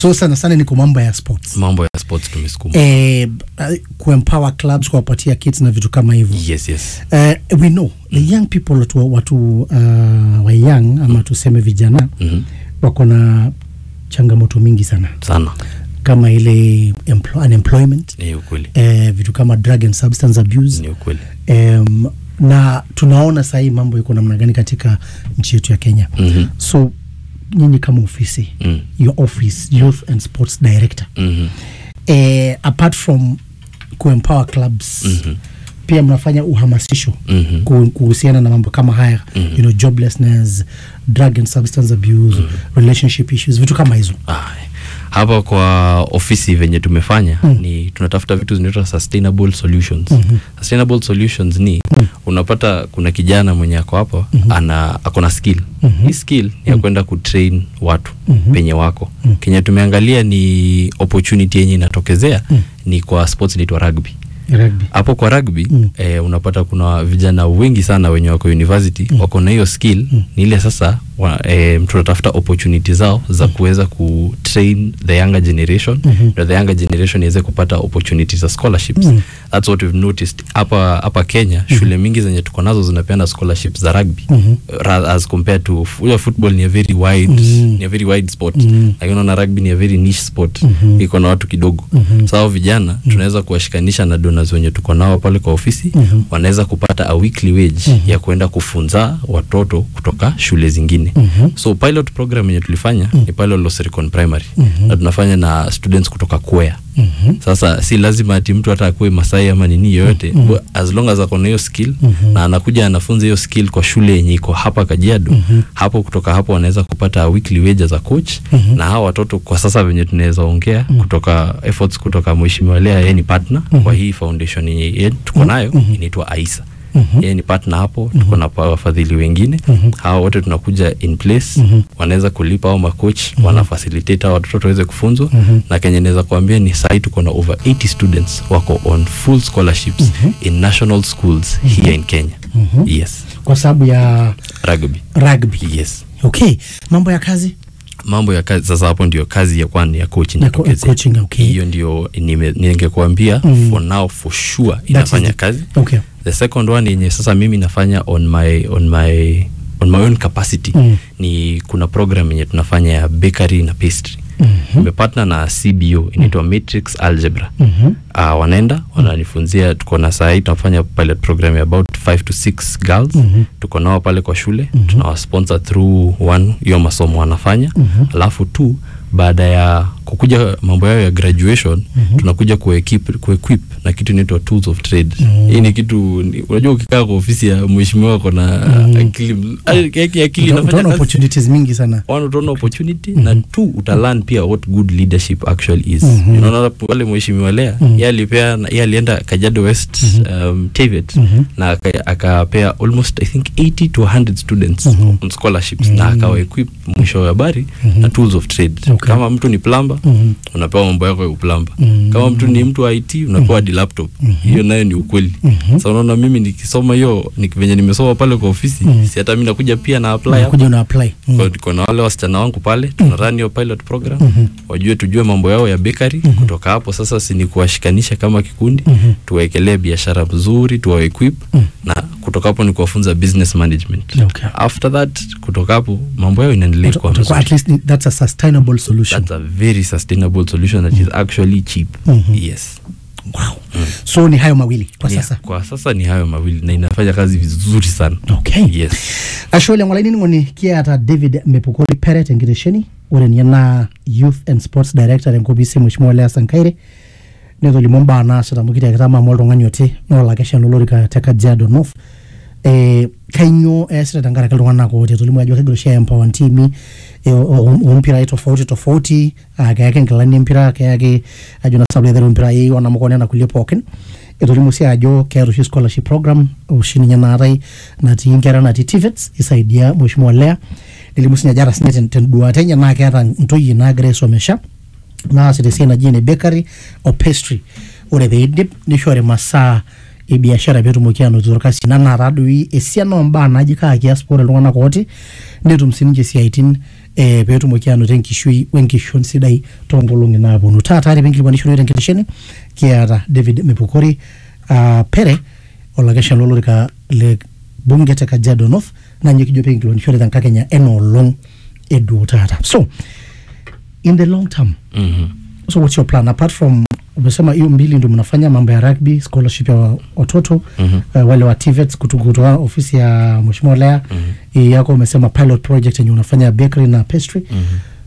so sana sana ni kwa mambo ya sports mambo ya sports tumesukuma eh, uh, kuempower clubs kuwapatia kits na vitu kama hivyo yes yes uh, we know the young people watu, watu uh, wa young ama tuseme vijana Mhm. wako na changamoto mingi sana sana kama ile emplo unemployment ni ukweli eh, vitu kama drug and substance abuse ni ukweli um, na tunaona sahii mambo iko namna gani katika nchi yetu ya kenya Mhm. so nyinyi kama ofisi Mm. your office youth and sports director Mhm. eh, apart from kuempower clubs Mhm. pia mnafanya uhamasisho Mhm. ku- kuhusiana na mambo kama haya Mhm. you know, joblessness drug and substance abuse relationship issues vitu kama hizo Ah, hapa kwa ofisi venye tumefanya Mm. ni tunatafuta vitu zinaitwa sustainable solutions Mhm. sustainable solutions ni Mm. unapata kuna kijana mwenye ako hapa Mhm. ana ako na skill Mhm. hii skill ni ya kwenda kutrain watu Mhm. penye wako Mm. kenye tumeangalia ni opportunity yenye inatokezea Mm. ni kwa sports inaitwa rugby rugby hapo kwa rugby Mm. eh, unapata kuna vijana wengi sana wenye wako university Mm. wako na hiyo skill Mm. ni ile sasa wa, eh, tunatafuta opportunity zao za kuweza kutrain the younger generation Mhm. ndio the younger generation iweze kupata opportunities za scholarships Mm. that's what we've noticed hapa hapa Kenya shule mingi zenye tuko nazo zinapeana scholarships za rugby Mhm. ra- as compared to fu- football ni a very wide Mm. ni a very wide sport Mm. lakini unaona rugby ni a very niche sport Mhm. iko na watu kidogo Mhm. sasa hao vijana tunaweza kuwashikanisha na donors wenye tuko nao pale kwa ofisi Mhm. wanaweza kupata a weekly wage Mhm. ya kuenda kufunza watoto kutoka shule zingine Mhm. so pilot program yenye tulifanya ni pale Losericon primary Mhm. na tunafanya na students kutoka Kwea Mhm. sasa si lazima ati mtu hata akuwe masai ama nini yoyote Mhm. as long as ako na hiyo skill Mhm. na anakuja anafunza hiyo skill kwa shule yenye iko hapa Kajiado Mhm. hapo kutoka hapo wanaweza kupata weekly wage za coach Mhm. na hawa watoto kwa sasa venye tunaweza ongea kutoka efforts kutoka mheshimiwa Lea yeye ni partner Mhm. kwa hii foundation yenye yeye tuko nayo Mhm. inaitwa Aisa Mhm. yeye ni partner hapo tuko na pa- wafadhili wengine Mhm. hawa wote tunakuja in place Mhm. wanaweza kulipa au macoach wana facilitate hao watoto waweze kufunzwa Mhm. na kenye naweza kuambia ni sahi tuko na over 80 students wako on full scholarships Mhm. in national schools here in Kenya Mhm. yes kwa sababu ya rugby rugby yes okay mambo ya kazi mambo ya kazi sasa hapo ndio kazi ya kwani ya coaching Ya ko- inatokezea. coaching, okay. hiyo ndio nime- ningekuambia Mm. for now for sure That is inafanya the- kazi okay the second one yenye sasa mimi nafanya on my on my on my own capacity Mm. ni kuna program yenye tunafanya ya bakery na pastry Mhm. nimepartner na cbo inaitwa matrix algebra Mhm. uh, wanaenda wananifunzia tuko na sahii tunafanya pilot program ya about 5 to 6 girls Mhm. tuko nao pale kwa shule tunawasponsor through one hiyo masomo wanafanya Mhm. alafu tu baada ya kukuja mambo yao ya graduation Mhm. tunakuja kuequip, kuequip na kitu inaitwa tools of trade Mhm. hii ni kitu ni- unajua ukikaa kwa ofisi ya mheshimiwa ako na Mhm. akili mz- akili akili Uta- inafanya utaona kazi opportunities mingi sana one utaona opportunity na two utalearn pia what good leadership actually is Mhm. unaona pale mheshimiwa lea Mhm. yeye alipea yeye alienda Kajiado West um, TVET Mhm. na aka- akapea almost I think 80 to 100 students Mhm. on scholarships na akawa equip mwisho wa habari na tools of trade Okay. kama mtu ni plumber Mhm. unapewa mambo yako ya uplamba Mhm. kama mtu ni mtu wa IT unapewa hadi laptop hiyo nayo ni ukweli Mhm. sasa unaona mimi nikisoma hiyo ni venye nimesoma pale kwa ofisi Mhm. si hata mimi nakuja pia na apply hapo kuja una apply Mm. kwa tuko na wale wasichana wangu pale tuna run hiyo pilot program Mhm. wajue tujue mambo yao ya bakery kutoka hapo sasa si ni kuwashikanisha kama kikundi Mhm. tuwaekelee biashara mzuri tuwa equip Mhm. na kutoka hapo ni kuwafunza business management Okay. after that kutoka hapo mambo yao inaendelea Uta- kuwa utakuwa mzuri at least that's a sustainable solution that's a very sustainable solution that is actually cheap Mhm. yes wow so ni hayo mawili kwa Ni- sasa kwa sasa ni hayo mawili na inafanya kazi vizuri sana okay yes ashole ng'olaini ng'oni kiata david mepukoli peret enkitesheni ore ninye naa youth and sports director tenkopisi mheshimiwa lea sankaire netolimu mbaa naasita amu kitiakita maamu oltung'ani oti noolakeshan olorika te kajiado north eh, kainyoo eesita tenkaraki iltung'anak ooti etolimu ajo kegira oshi aempower ntimi eh, o- o- ompirai tofauti tofauti ah, keyaki nkilani empira keyaki ajo na sababu ether ompirai onamuka onena kulie pookin etolimu sii ajo keeta oshi scholarship program oshi ninye naatai natii nkera natii tvets isaidia mheshimiwa lea nelimu sinye ajo ata sinye ten- tenduata enye naa keeta ntoyie naagira aisomesha naasita esiai naji ene bakery o pastry ore peidip nishori masaa ebiashara peetumoki anotito orkasi ina naa taadoi esiana ombaa naaji kaa kias ore iltung'anak ooti netum sininche isiaitin eh, peetumoki anoto enkishui wenkishon sidai toonkolong'i naaponu taata are penkilikuanishore tenkitesheni kiata david mepukori uh, pere olakesha lolorika le bunge te kajiado north naa ninye kijo pekinkilikuanishore tenkakenya enoolong eduo taata so in the long term Mhm. so what's your plan apart from umesema hiyo mbili ndio mnafanya mambo ya rugby scholarship ya wa- watoto Mhm. uh, wale wa tvets kutu- kutoka ofisi ya mheshimiwa lea hii yako umesema pilot project yenye unafanya bakery na pastry Mhm.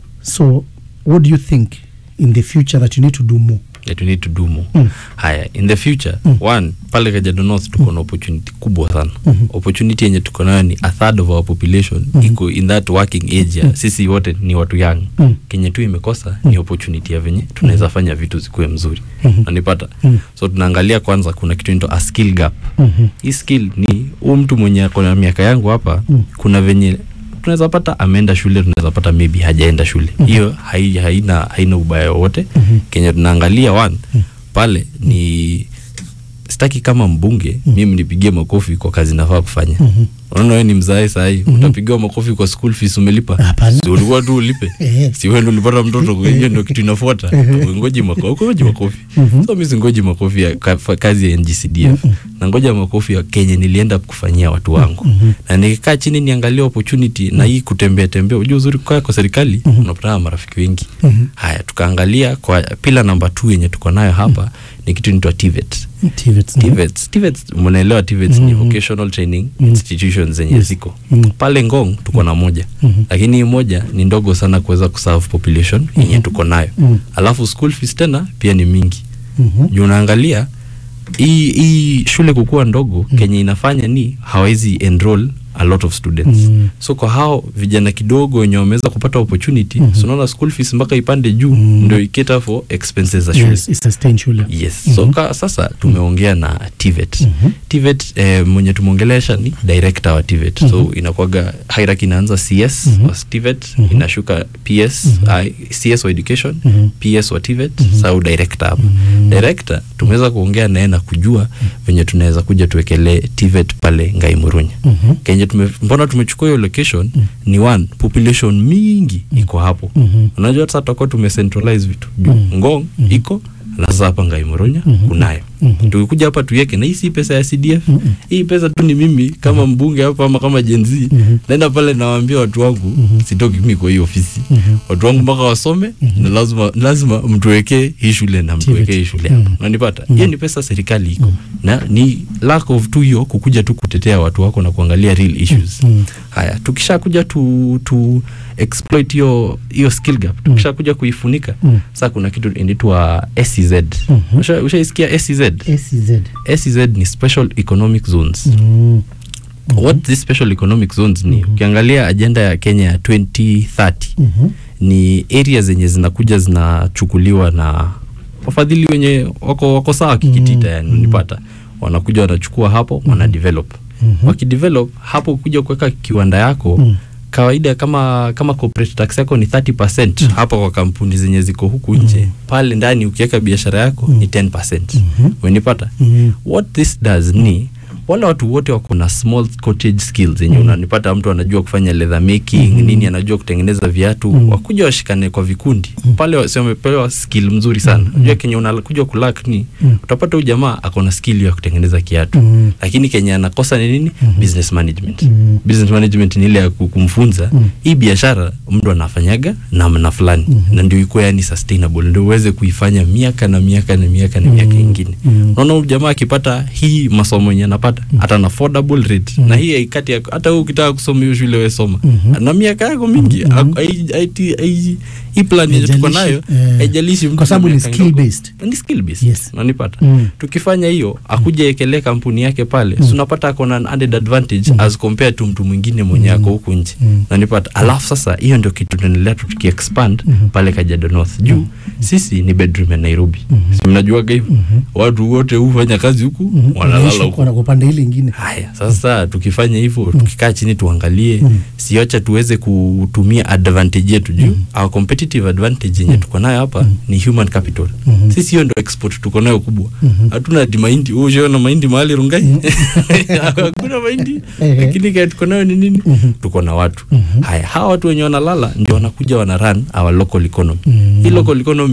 so what do you think in the future that you need to do more that we need to do more Mm. haya in the future Mm. one pale Kajiado North tuko na opportunity kubwa sana Mhm. opportunity yenye tuko nayo ni a third of our population Mhm. iko in that working age ya sisi wote ni watu young Mm. kenye tu imekosa ni opportunity ya venye tunaweza fanya vitu zikuwe mzuri Mhm. nanipata Mm. so tunaangalia kwanza kuna kitu inaitwa a skill gap Mhm. hii skill ni huu mtu mwenye ako na miaka yangu hapa Mm. kuna venye tunaweza pata ameenda shule tunaweza pata maybe hajaenda shule hiyo hai, haina haina ubaya wowote Mhm. kenye tunaangalia one pale ni sitaki kama mbunge mimi nipigie makofi kwa kazi nafaa kufanya Mhm. unaona wewe ni mzae sahii utapigiwa makofi kwa school fees umelipa Hapana. si ulikuwa tu ulipe Eh. si wewe ndio ulipata mtoto kwa hiyo ndio kitu inafuata ngoji makofi ngoji makofi Mhm. so mimi singoji makofi ya ka, fa- kazi ya NGCDF na ngoja makofi ya Kenya nilienda kufanyia watu wangu na nikikaa chini niangalia opportunity na hii kutembea tembea unajua uzuri kwa kwa serikali unapata marafiki wengi Mhm. haya tukaangalia kwa pila namba 2 yenye tuko nayo hapa ni kitu inaitwa TVET TVETs, mhm. TVETs TVETs mnaelewa TVETs ni vocational training institutions zenye Yes. ziko Mm. pale Ngong tuko na moja Mhm. lakini hii moja ni ndogo sana kuweza kuserve population yenye tuko nayo Mm. alafu school fees tena pia ni mingi Mhm. juu unaangalia hii hii shule kukuwa ndogo kenye inafanya ni hawezi enroll a lot of students Mm. so kwa hao vijana kidogo wenye wameweza kupata opportunity Mhm. so unaona school fees mpaka ipande juu Mm. ndio iketa for expenses za shule Yes, it's sustain shule yes so ka, sasa tumeongea na TVET Mhm. TVET eh, mwenye tumeongelesha ni director wa TVET so inakuwaga hierarchy inaanza CS Mhm. wa TVET inashuka PS I- CS wa education Mhm. PS wa TVET sau director hapo director tumeweza kuongea naye na kujua venye tunaweza kuja tuwekelee TVET pale Ngai Murunya Mhm. kenye tume, mbona tumechukua hiyo location ni one population mingi iko hapo Mhm. unajua sasa tutakuwa tumecentralize vitu juu ngong iko na sasa hapa ngai moronya kunayo Mhm. tukikuja hapa tuiweke na hii si pesa ya cdf hii pesa tu ni mimi kama mbunge hapa ama kama jenzi Mhm. naenda pale nawaambia watu wangu sitoki mimi kwa hii ofisi Mhm. watu wangu mpaka wasome na lazima lazima mtuwekee hii shule na mtuwekee hii shule hapa unanipata hiyo ni pesa serikali iko na ni lack of tu hiyo kukuja tu kutetea watu wako na kuangalia real issues Mhm. haya tukishakuja tu, tu exploit hiyo hiyo skill gap tukishakuja kuifunika Mm. sasa kuna kitu inaitwa SEZ Mhm. Usha- ushaisikia SEZ SEZ. SEZ ni special economic zones Mm. what these special economic zones ni ukiangalia agenda ya Kenya ya 2030 Mhm. ni area zenye zinakuja zinachukuliwa na wafadhili wenye wako, wako sawa kikitita yani unipata wanakuja wanachukua hapo wana develop wakidevelop hapo kuja kuweka kiwanda yako Mm. kawaida kama kama corporate tax yako ni 30% hapa kwa kampuni zenye ziko huku nje pale ndani ukiweka biashara yako ni 10% umenipata Mhm. what this does ni wale watu wote wako na small cottage skills yenye unanipata mtu anajua kufanya leather making nini anajua kutengeneza viatu wakuja washikane kwa vikundi pale wasi wamepewa skill mzuri sana unajua kenye unakuja kulak ni utapata huyu jamaa ako na skill ya kutengeneza kiatu Mhm. lakini kenye anakosa ni nini business management Mhm. business management ni ile ya ku- kumfunza hii biashara mtu anafanyaga namna fulani na ndio ikuwa yani sustainable ndio uweze kuifanya miaka na miaka na miaka na miaka ingine Mhm. unaona huyu jamaa akipata hii masomo yenye anapata hata na affordable rate na hii haikati ya- hata wewe ukitaka kusoma hiyo shule wewe soma na miaka yako mingi Ak- hai- haiti- hai- hii plan yenye tuko nayo Haijalishi, eh, haijalishi mtu kwa sababu ana ni miaka skill ndogo. based. ni skill based Yes. unanipata Mm. tukifanya hiyo akuja ekelee kampuni yake pale mm. unapata ako na an added advantage as compared to mtu mwingine mwenye ako huku nje Mm. nanipata alafu sasa hiyo ndio kitu tunaendelea tu tukiexpand pale Kajiado North juu sisi ni bedroom ya Nairobi si mnajuaga hivyo watu wote hufanya kazi huku wanalala Wanaishi huku wana- kwa pande na ile ingine haya sasa tukifanya hivyo tukikaa chini tuangalie Mm. siocha tuweze kutumia advantage yetu juu our competitive advantage yenye tuko nayo hapa ni human capital Mhm. sisi hiyo ndo export tuko nayo kubwa Mhm. hatuna ati mahindi Wewe ushaona mahindi mahali rungai hakuna mahindi Ehe. lakini kaya tuko nayo ni nini Mhm. tuko na watu Mhm. haya hawa watu wenye wanalala ndio wanakuja wana run our local economy Mhm. hii local economy